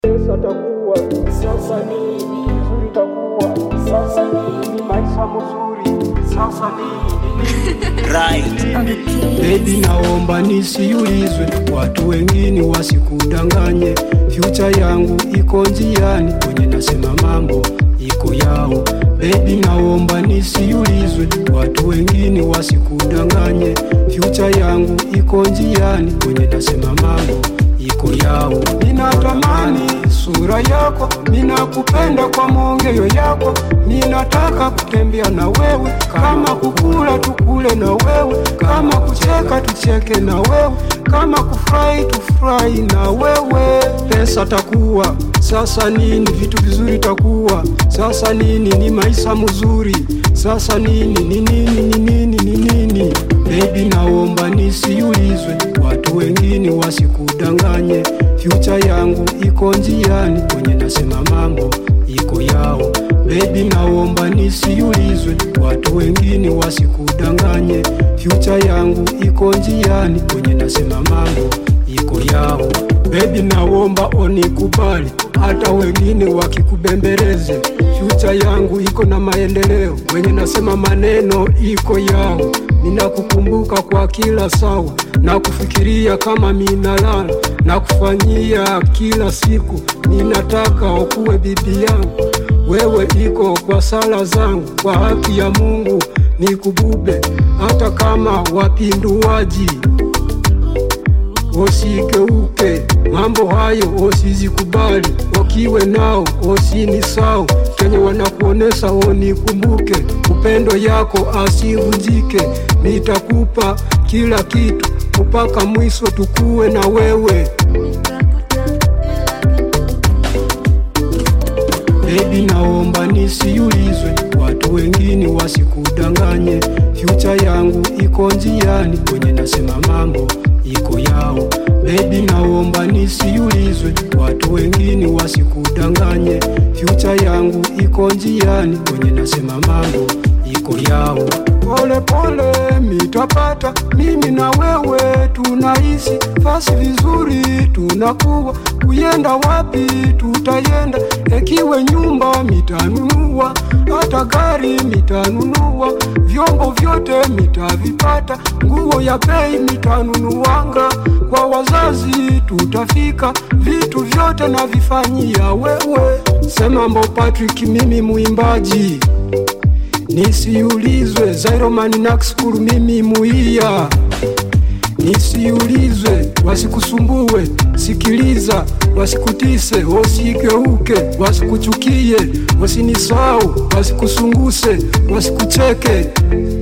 Pesa takuwa sasa nini, vizuri takuwa sasa nini, maisha mazuri sasa nini. right. on the keys. Baby, naomba nisiulizwe, watu wengine wasikudanganye. Future yangu iko njiani, kwenye nasema mambo iko yao. Baby, naomba nisiulizwe, watu wengine wasikudanganye. Future yangu iko njiani, kwenye nasema mambo iko yao. Ninatamani sura yako, ninakupenda kwa maongeo yako, ninataka kutembea na wewe, kama kukula tukule na wewe, kama kucheka tucheke na wewe, kama kufurahi tufurahi na wewe. Pesa takuwa sasa nini, vitu vizuri takuwa sasa nini, ni maisha mzuri sasa nini, ni nini, ni nini, ni nini? Baby, naomba nisiulizwe, watu wengine wasikudanganye. Future yangu iko njiani, kwenye nasema mambo iko yao. Baby, naomba nisiulizwe, watu wengine wasikudanganye. Future yangu iko njiani, kwenye nasema mambo iko yao. Baby, naomba onikubali, hata wengine wakikubembeleze. Future yangu iko na maendeleo, wenye nasema maneno iko yao. Ninakukumbuka kwa kila sawa, na kufikiria kama minalala, na kufanyia kila siku. Ninataka ukuwe bibi yangu, wewe iko kwa sala zangu, kwa haki ya Mungu nikubube, hata kama wapinduaji Usigeuke, mambo hayo usizikubali, wakiwe nao osini sao kenye wanakuonesha onikumbuke, upendo yako asivunjike, nitakupa kila kitu mpaka mwisho tukuwe na wewe. Baby, naomba nisiulizwe, watu wengine wasikudanganye. Future yangu iko njiani, kwenye nasema mambo iko yao. Baby, naomba nisiulizwe, watu wengine wasikudanganye. Future yangu iko njiani, kwenye nasema mambo iko yao. Pole pole mitapata, mimi na wewe tunaishi fasi vizuri, tunakuwa kuyenda wapi tutayenda, ekiwe nyumba mitanunua, hata gari mitanunua, vyombo vyote mitavipata, nguo ya bei mitanunuanga, kwa wazazi tutafika, vitu vyote navifanyia wewe. Sema mbo Patrick, mimi muimbaji Nisiulizwe Zairomani Naxkuru, mimi muia. Nisiulizwe wasikusumbue, sikiliza, wasikutise, wasigeuke, wasikuchukie, wasinisau, wasikusunguse, wasikucheke.